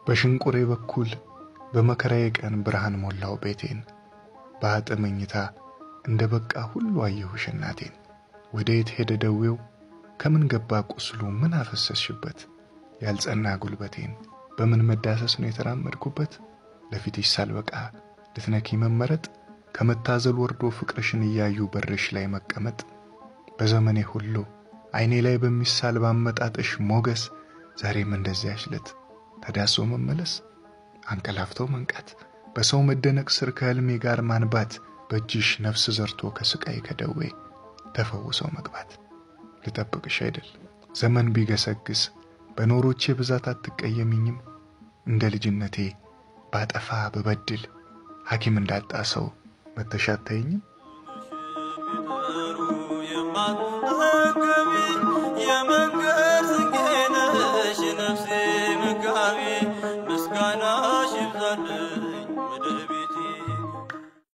በሽንቁሬ በኩል በመከራዬ ቀን ብርሃን ሞላው ቤቴን በአጥ መኝታ እንደ በቃ ሁሉ አየሁሽ እናቴን። ወደ የት ሄደ ደዌው ከምን ገባ ቁስሉ ምን አፈሰስሽበት ያልጸና ጉልበቴን በምን መዳሰስ ነው የተራመድኩበት ለፊትሽ ሳልበቃ ልትነኪ መመረጥ ከመታዘል ወርዶ ፍቅርሽን እያዩ በርሽ ላይ መቀመጥ በዘመኔ ሁሉ ዓይኔ ላይ በሚሳል ባመጣጥሽ ሞገስ ዛሬም እንደዚያች ዕለት ተዳሶ መመለስ አንቀላፍተው መንቃት በሰው መደነቅ ስር ከሕልሜ ጋር ማንባት በእጅሽ ነፍስ ዘርቶ ከስቃይ ከደዌ ተፈውሰው መግባት ልጠብቅሽ አይደል ዘመን ቢገሰግስ በኖሮቼ ብዛት አትቀየሚኝም እንደ ልጅነቴ ባጠፋ በበድል ሐኪም እንዳጣ ሰው መተሽ አታይኝም የመንገድ ስንቄነሽ ነፍሴ መጋቢ ምስጋናሽ ይብዛልኝ